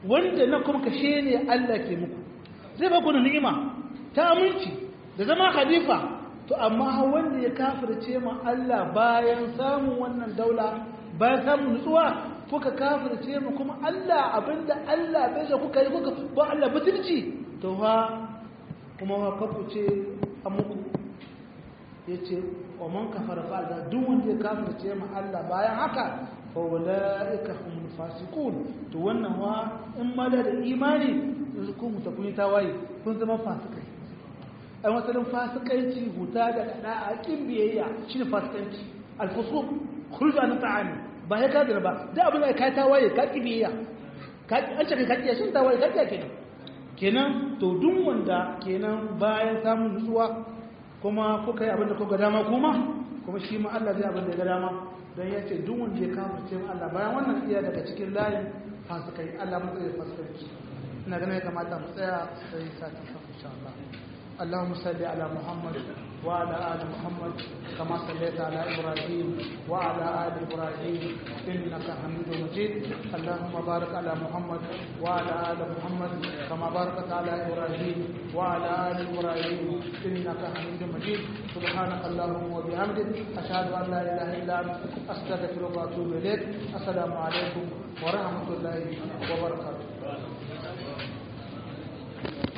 wanda na kuma kashe ne Allah ke muku zai ba ku da ni'ima ta aminci da zama khalifa to amma wanda ya kafirce ma Allah bayan samun wannan daula bayan samun nutsuwa kuka kafirce mu kuma Allah abinda Allah bai so kuka yi kuka ba Allah butulci to ha kuma ha kafu ce a muku yace wa man kafara fa da duk wanda ya kafirce ma Allah bayan haka fa ulaika hum fasiqun to wannan wa in ma da imani ku mutakuni tawaye kun zama fasikai ai wasalin fasikanci huta da da'a kin biyayya shine fasikanci al-fusuq khuruj an ta'ani ba ya kadira ba da abin da ka tawaye ka kibiyya ka an ce ka kiyaye shin tawaye ka kiyaye kenan kenan to duk wanda kenan bayan samun nutsuwa kuma kuka yi abin da kuka dama kuma kuma shi ma Allah zai abin da ya ga dama dan ya ce duk wanda ya kafirce mu Allah bayan wannan iya daga cikin layin fasikai Allah mu zai fasikai ina ganin ya kamata mu tsaya sai sati insha Allah اللهم صل على محمد وعلى آل محمد كما صليت على إبراهيم وعلى آل إبراهيم إنك حميد مجيد اللهم بارك على محمد وعلى آل محمد كما باركت على إبراهيم وعلى آل إبراهيم إنك حميد مجيد سبحانك اللهم وبحمدك أشهد أن لا إله إلا أنت أستغفرك وأتوب إليك السلام عليكم ورحمة الله وبركاته